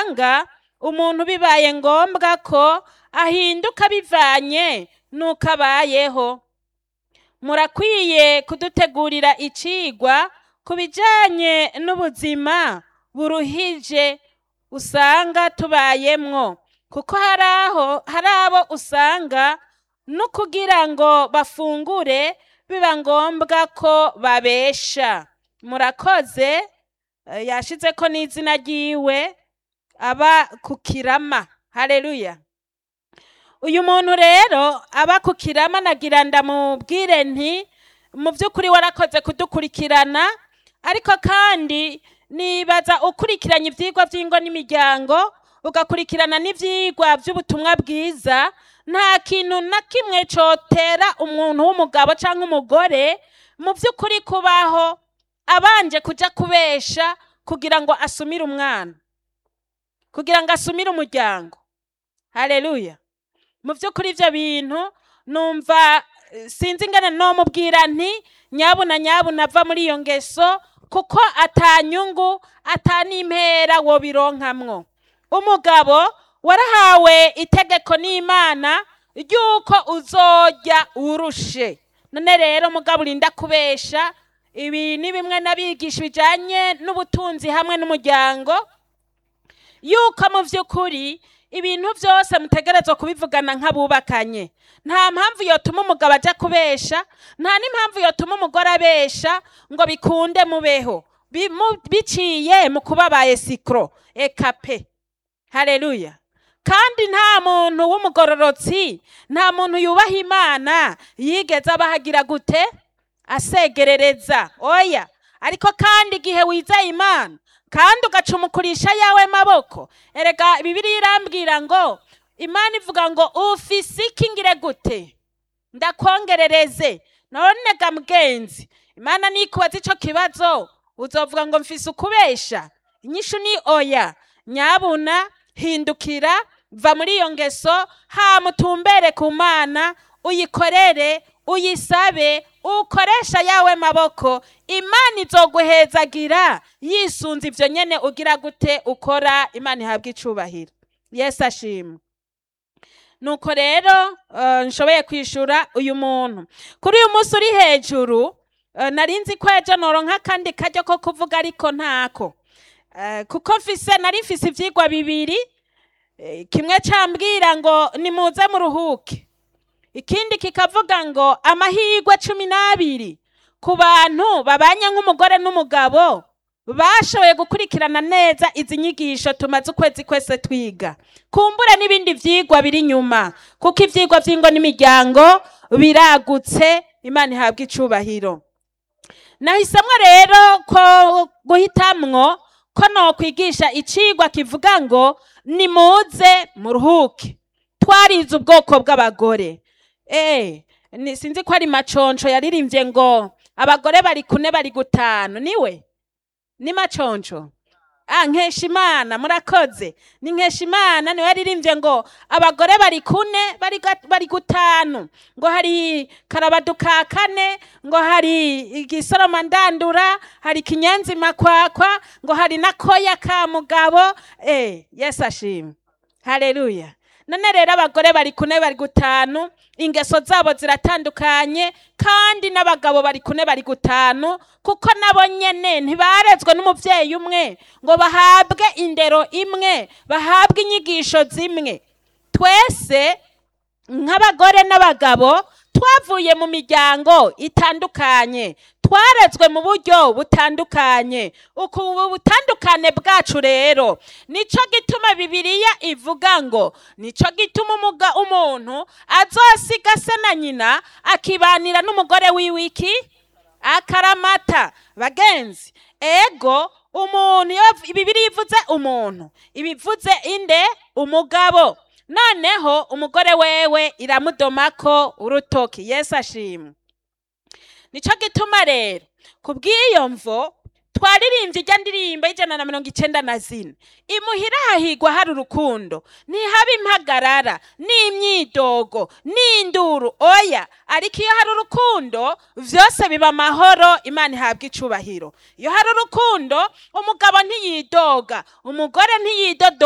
usanga umuntu bibaye ngombwa ko ahinduka bivanye n'uko abayeho murakwiye kudutegurira icigwa ku bijanye n'ubuzima buruhije usanga tubayemwo kuko hari aho hari abo usanga no kugira ngo bafungure biba ngombwa ko babesha murakoze eh, yashizeko n'izina ryiwe aba ku kirama haleluya uyu muntu rero aba ku kirama nagira ndamubwire nti mu by'ukuri warakoze kudukurikirana ariko kandi nibaza ukurikiranye ibyigwa by'ingo n'imiryango ugakurikirana n'ibyigwa by'ubutumwa bwiza nta kintu na kimwe cyotera umuntu w'umugabo cyangwa umugore mu by'ukuri kubaho abanje kujya kubesha kugira ngo asumire umwana kugira ngo asumire umuryango haleluya mu by'ukuri ibyo bintu numva eh, sinzi ingana nomubwira nti nyabuna nyabuna ava muri iyo ngeso kuko atanyungu atanimpera wobironkamwo umugabo warahawe itegeko n'imana ry'uko uzojya urushe none rero mugabo urinda kubesha ibi ni bimwe n'abigisha bijyanye n'ubutunzi hamwe n'umuryango yuko mu by'ukuri ibintu byose mutegerezwa kubivugana nk'abubakanye nta mpamvu yotuma umugabo ajya kubesha nta n'impamvu yotuma umugore abesha ngo bikunde mubeho Bi- mu- biciye mu kuba ba esikoro eka pe hareruya kandi nta muntu w'umugororotsi nta muntu yubaha imana yigeze abahagira gute asegerereza oya ariko kandi igihe wizeye imana kandi ugacumukurisha yawe maboko erega bibiriya irambwira ngo imana ivuga ngo ufise iki ngire gute ndakongerereze none ga mugenzi imana nikubaza ico kibazo uzovuga ngo mfise ukubesha inyishu ni oya nyabuna hindukira va muri iyo ngeso hama utumbere ku mana uyikorere uyisabe ukoresha yawe maboko imana izoguhezagira yisunze ivyo nyene ugira gute ukora imana ihabwa icubahiro yesu ashimwe nuko rero eh, nshoboye kwishura uyu muntu kuri uyu munsi uri hejuru eh, nari nzi ko ejo noronka akandi karyo ko kuvuga ariko ntako Eh, kuko mfise nari mfise ivyigwa bibiri eh, kimwe cambwira ngo nimuze muruhuke ikindi kikavuga ngo amahirwe cumi n'abiri ku bantu babanye nk'umugore n'umugabo bashoboye gukurikirana neza izi nyigisho tumaze ukwezi kwese twiga kumbure n'ibindi vyigwa biri inyuma kuko ivyigwa vy'ingo n'imiryango biragutse imana ihabwa icubahiro nahisemwo rero ko guhitamwo ko nokwigisha icigwa kivuga ngo nimuze muruhuke twarize ubwoko bw'abagore eh ni sinzi ko ari maconco yaririmbye ngo abagore bari kune bari gutanu niwe ni maconco ah nkesha imana murakoze ni nkesha imana niwe yaririmbye ngo abagore bari kune bari ga- bari gutanu ngo hari karabaduka kane ngo hari igisoroma ndandura hari kinyenzi makwakwa ngo hari na koya ka mugabo eh yesu ashimwe haleluya none rero abagore bari kune bari gutanu ingeso zabo ziratandukanye kandi n'abagabo bari kune bari gutanu kuko nabo nyene ntibarezwe n'umuvyeyi umwe ngo bahabwe indero imwe bahabwe inyigisho zimwe twese nk'abagore n'abagabo twavuye mu miryango itandukanye twarezwe mu buryo butandukanye uku ubu butandukane bwacu rero nico gituma bibiliya ivuga ngo nico gituma umuga umuntu azosiga se na nyina akibanira n'umugore wiwiki akaramata bagenzi ego umuntu iyo bibiliya ivuze umuntu ibivuze inde umugabo noneho umugore wewe iramudomako urutoki yesu ashimwe nico gituma rero ku bw'iyo mvo twaririmbye ijya ndirimbo y'ijana na mirongo icenda na zine imuhira hahigwa hari urukundo ntihaba impagarara n'imyidogo n'induru oya ariko iyo hari urukundo vyose biba amahoro imana ihabwa icubahiro iyo hari urukundo umugabo ntiyidoga umugore ntiyidodo